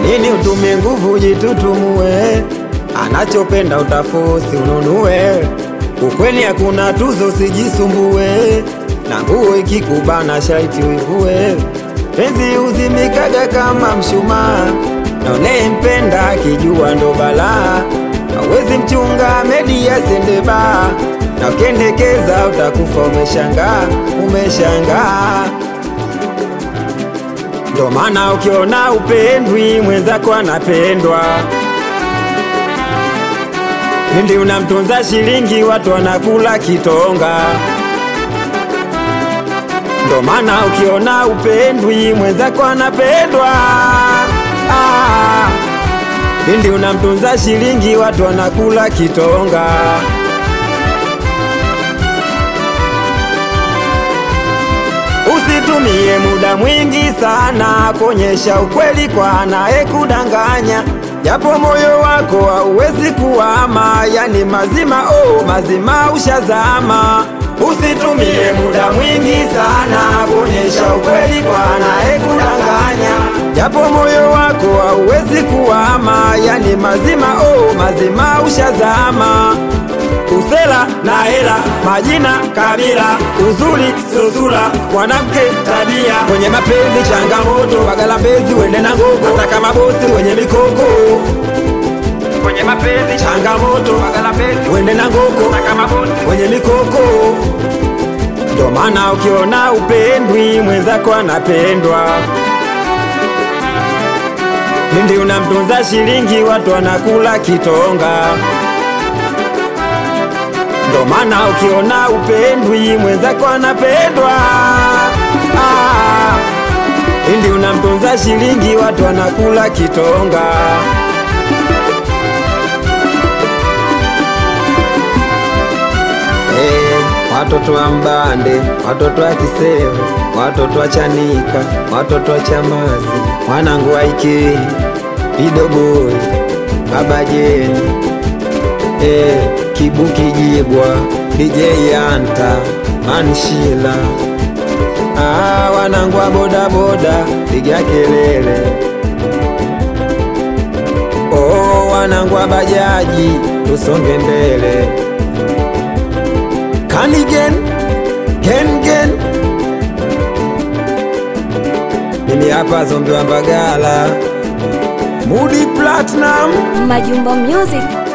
nini utumie nguvu jitutumue? Anachopenda utafosi ununue, ukweli hakuna tuzo, sijisumbue na nguo ikikubana shaiti uivue. Penzi uzimikaga kama mshumaa, na unayempenda akijua ndo balaa. Hawezi mchunga medi asende baa, na ukendekeza utakufa umeshangaa, umeshangaa. Ndo maana ukiona upendwi mwenzako anapendwa, pindi unamtunza shilingi watu wanakula kitonga. Ndo maana ukiona upendwi mwenzako anapendwa, ah, pindi unamtunza shilingi watu wanakula kitonga. Usitumie muda mwingi sana kuonyesha ukweli kwa anayekudanganya, japo moyo wako hauwezi kuama, yani mazima oh, mazima ushazama. Usitumie muda mwingi sana kuonyesha ukweli kwa anayekudanganya, japo moyo wako hauwezi kuama, yani mazima oh, mazima ushazama usela na hela, majina, kabila, uzuri sio sura, mwanamke tabia. Kwenye mapenzi changamoto, bagala mbezi wende na gogo, hata kama bosi wenye mikoko. Kwenye mapenzi changamoto, bagala mbezi wende na gogo, hata kama bosi wenye mikoko. Ndo maana ukiona upendwi mwenzako anapendwa, pindi unamtunza shilingi watu wanakula kitonga ndo maana ukiona upendwi mwenzako anapendwa, ah, pindi unamtunza shilingi watu wanakula kitonga. Eh, watoto wa Mbande, watoto wa Kisewe, watoto wa Chanika, watoto wa Chamazi, mwanangu waike Idoboi, Baba Jeni eh, Kibuki Jibwa, DJ Anta, Manshila, ah, wanangu wa bodaboda, piga kelele. Oh, wanangu wa bajaji, tusonge mbele. Kanigen, gen gen, mimi hapa zombi wa Mbagala, Mudi Platinum. Majumba Music